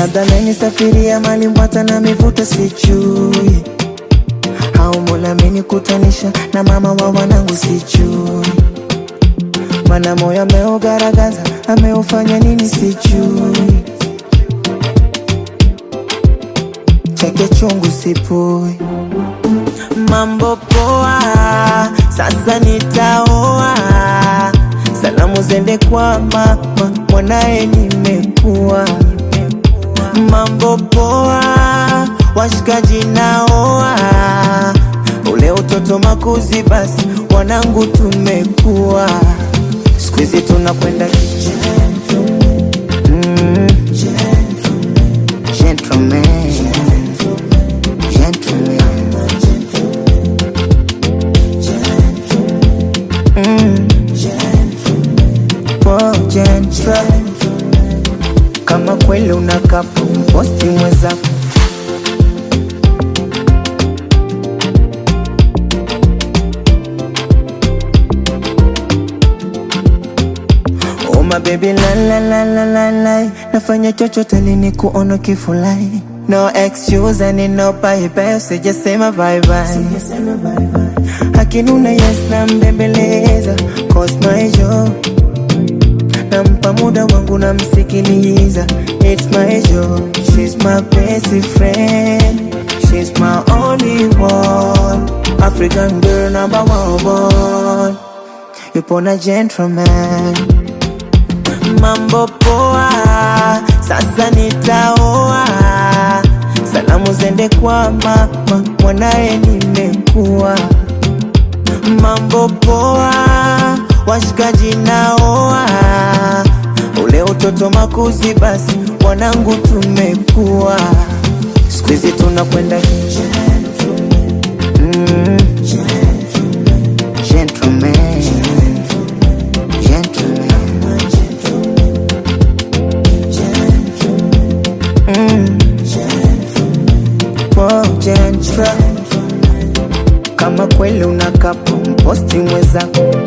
labda amenisafiria mali mbwata na mivuta sijui au Mola amenikutanisha na mama wa wanangu sijui, mana moyo ameugaragaza ameufanya nini sijui, chake chungu sipui. Mambo poa, sasa nitaoa, salamu zende kwa mama, mwanaye nimekuwa. Mambo poa, washikaji naoa, ule utoto makuzi, basi wanangu tumekuwa, siku hizi tunakwenda gentleman, mm, gentleman, gentleman. Mm. Oh, gentle. Kama kweli unakapo posti mwenzako Oh my baby la la la la la la Nafanya chochote lini kuona kifulai No excuse and no bye bye Sijasema bye bye Akinuna yes na mbembeleza Cause my job Nampa muda wangu namsikiliza It's my job She's my best friend She's my only one African girl number one Yupo na gentleman mambo poa, sasa nitaoa, salamu zende kwa mama, mwanaye nimekuwa. Mambo poa, washikaji naoa, ule utoto makuzi, basi wanangu tumekuwa, siku hizi tunakwenda gentleman, mm, gentleman, gentleman. Mm. Oh, gentle. Kama kweli unakapo mposti mwenzako